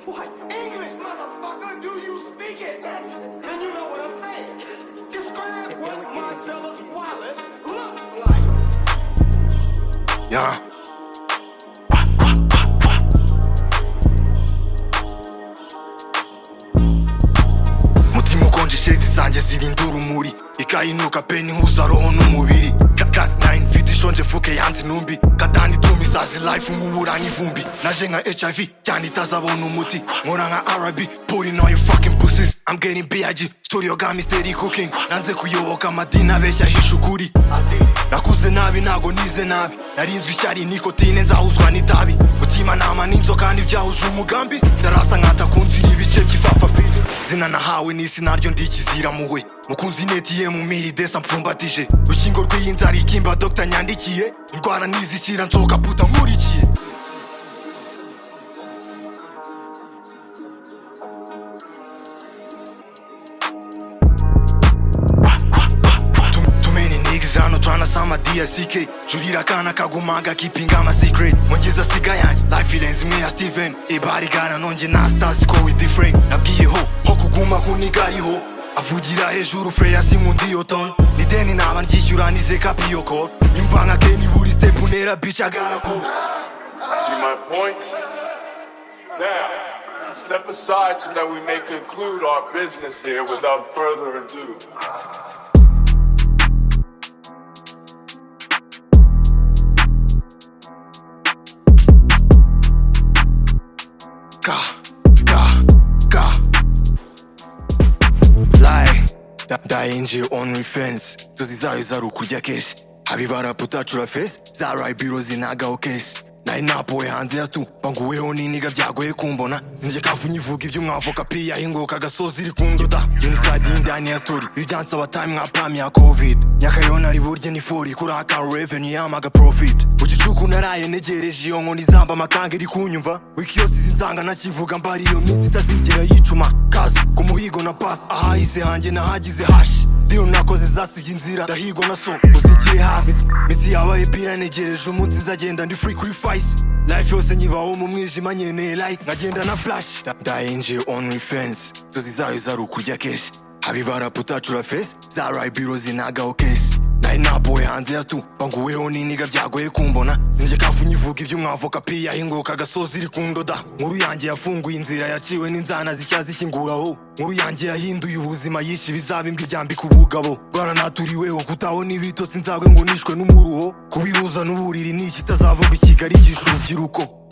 What English, motherfucker? Do you speak it? Yes. Then you know what I'm saying. Describe what Marcellus Wallace looks like. Yeah. Mutima ukonje shiriti zanjye zirinda urumuri ikayinuka pe ntihuza roho n'umubiri Ka- ka- nine mfite ishonje fuke yanze intumbi katani ituma izazi life nkubura nk'ivumbi naje nka hiv cyane itazabona umuti nkora nka rb pulling all your fucking pussies i'm getting big studio ga mystery cooking nanze kuyoboka amadini abeshya ahisha ukuri nakuze nabi ntago nize nabi narinzwe ishyari nikotine nzahuzwa n'itabi mutimanama n'inzoka ntibyahuje umugambi ndarasa nkatakunzira ibice by'ifafa pe zina nahawe n'isi naryo ndikizira muwe mukunzi netiye mu miri desa mpfumbatije urukingo rw'iyi nzara ikimba dogita nyandikiye indwara nizishyira nsohoka puta nkurikiye Too, too many niggas hano tryna sama DSK Jurira kana kagumaga keeping ama secret Mungeza siga yanjye life irenze imwe ya Steven Ibari gana nonge na stars ko we different Nabwiye ho ho kuguma kunigari ho Avugira hejuru Freya sinkundi yo ton Nideni naba ndyishyura nize kapiyo ko Imva nka Kenny buri step unera bitch agara ko See my point? Now, step aside so that we may conclude our business here without further ado. Ka, ka, ka. Lie, da- die nje on defense nzozi zayo zarukujya keshi habibaraputacura fesi zaraye biro zinagaho kesi nari napoye hanze ya tu banguweho n'iniga byagoye kumbona zinje kafu nyivuga iby'umwavoka pi yahinguka agasozi iri kundoda jenoside y'indani ya stori ibyansaba time nka pam ya covid nyakayo nari burye ni fori kuraka revenue yamaga profit ugicuku naraye negereje iyo nkoni zamba amakanga iri kunyumva wiki yose izinzanga nakivuga mbari iyo minsi itazigera yicuma kazi ku muhigo na pasi ahahise hanjye nahagize hashi deal nakoze zasiga inzira ndahigwa na so uzigiye hasi misi yabaye pira negereje umunsi izagenda ndi free kuri fayisi life yose nyibaho mu mwijima nkeneye like nkagenda na flash Da- ndaye nje on defense inzozi zayo zarukujya keshi habibaraputacura fesi zaraye biro zinagaho kesi nari napoye hanze ya tu banguweho n'iniga byagoye kumbona sinje kafu nyivuga iby'umwavoka pi yahinguka agasozi iri kundoda nkuru yanjye yafunguye inzira yaciwe n'inzana zishya zikinguraho nkuru yanjye yahinduye ubuzima yishe ibizaba imbwa ibyambika ubugabo bwaranaturiweho kutabona ibitotsi nzagwe ngo nishwe n'umuruho kubihuza n'uburiri ni iki itazavuga i kigali igisha urubyiruko